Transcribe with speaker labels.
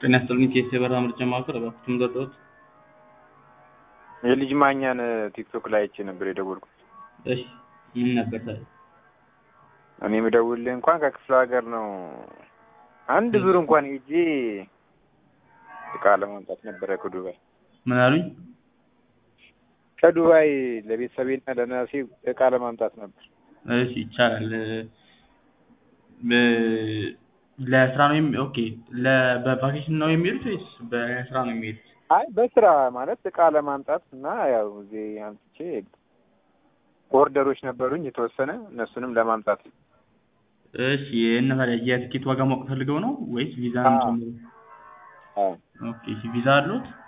Speaker 1: ጤና ይስጥልኝ ከኢሲኤ በረራ ምርጫ ማዕከል እባክዎትን ምረጡት።
Speaker 2: የልጅ ማኛን ቲክቶክ ላይ አይቼ ነበር የደወልኩት።
Speaker 1: እሺ ምን ነበር ታዲያ?
Speaker 2: እኔ የምደውልልህ እንኳን ከክፍለ ሀገር ነው። አንድ ዙር እንኳን ሄጄ እቃ ለማምጣት ነበረ ከዱባይ
Speaker 1: ምን አሉኝ?
Speaker 2: ከዱባይ ለቤተሰቤና ለነፍሴ እቃ ለማምጣት ነበር።
Speaker 1: እሺ ይቻላል። በ- ለስራ ነው የሚ ኦኬ ለ- በቫኬሽን ነው የሚሄዱት ወይስ በስራ ነው የሚሄዱት?
Speaker 2: አይ በስራ ማለት እቃ ለማምጣት እና ያው እዚህ አምጥቼ ኦርደሮች ነበሩኝ የተወሰነ እነሱንም ለማምጣት
Speaker 1: እሺ እና ታዲያ የትኬት ዋጋ ማወቅ ፈልገው ነው ወይስ ቪዛ ነው
Speaker 2: አዎ።
Speaker 1: ጨምሮ?
Speaker 2: አዎ።
Speaker 1: ኦኬ እሺ ቪዛ አሉት?